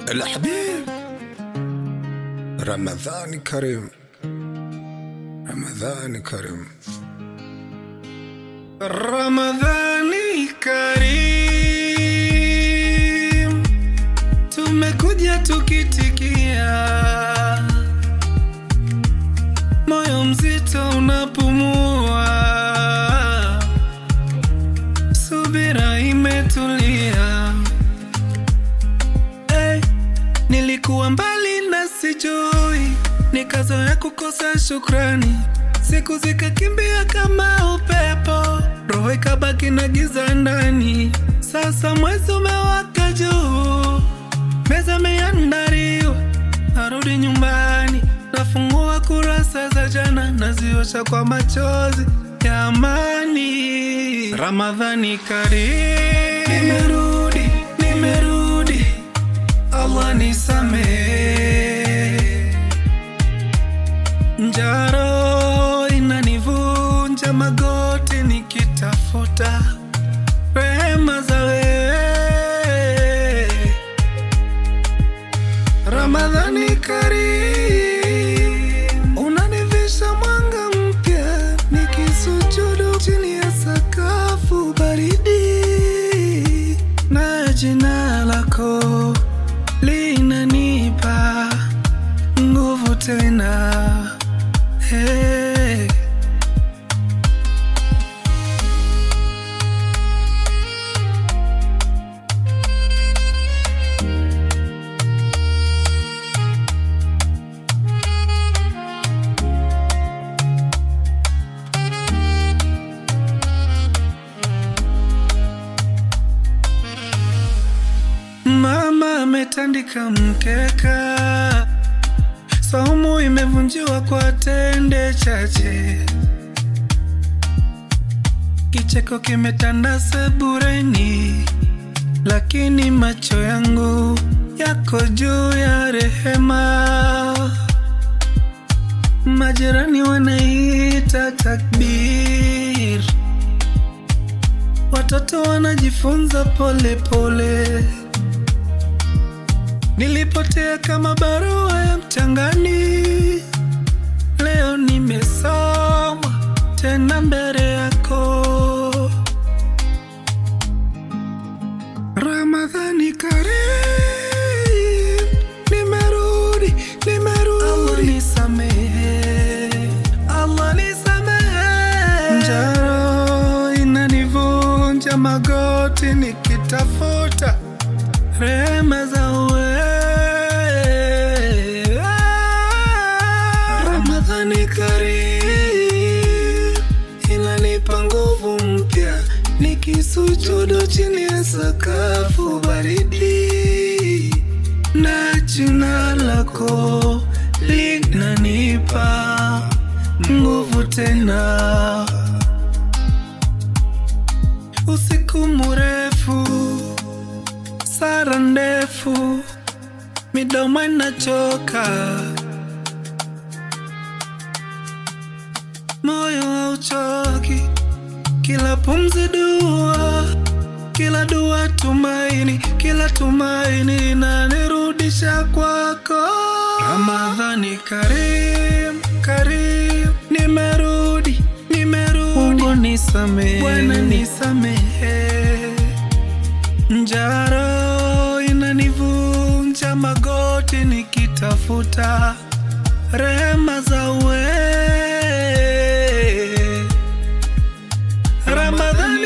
الحبيب رمضان كريم رمضان كريم Ramadhani Karim, tumekuja tukitikia, moyo mzito unapumua, subira imetulia. Hey, nilikuwa mbali na sijui, nikazoea kukosa shukrani, siku zikakimbia kama upepo, roho ikabaki na giza ndani. Sasa mwezi umewaka juu, meza imeandaliwa, narudi nyumbani, nafungua kurasa za jana, naziosha kwa machozi ya amani. Ramadhani karimu, nimerudi, nimerudi, Allah nisamehe Njaro inanivunja magoti nikitafuta rehema za wewe. Ramadhani Karim, unanivisha mwanga mpya nikisujudu chini ya sakafu baridi, na jina lako linanipa nguvu tena. Hey. Mama ametandika mkeka, saumu imevunjiwa kwa tende chache, kicheko kimetanda sebureni, lakini macho yangu yako juu ya rehema. Majirani wanaita takbir, watoto wanajifunza pole pole. Nilipotea kama barua ya mchangani, leo nimesoma tena mbele yako. Ramadhani Karim, nimerudi, nimerudi. Allah nisamehe, Allah nisamehe. Njaro inanivunja magoti nikitafuta rehema za wewe. Ramadhani Karim inanipa nguvu mpya nikisujudu chini ya sakafu baridi, na jina lako linanipa nguvu tena. Usiku mrefu sara ndefu, midomo inachoka, moyo hauchoki, kila pumzi dua, kila dua tumaini, kila tumaini inanirudisha kwako. Ramadhani Karim, Karim, nimerudi, nimerudi, Mungu nisamehe, Bwana nisamehe Njaro inanivunja magoti nikitafuta rehema za wewe. Ramadhani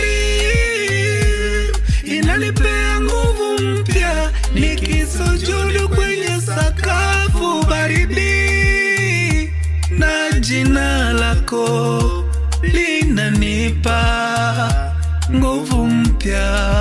Karim inanipea nguvu mpya nikisujudu kwenye sakafu baridi, na jina lako linanipa nguvu mpya.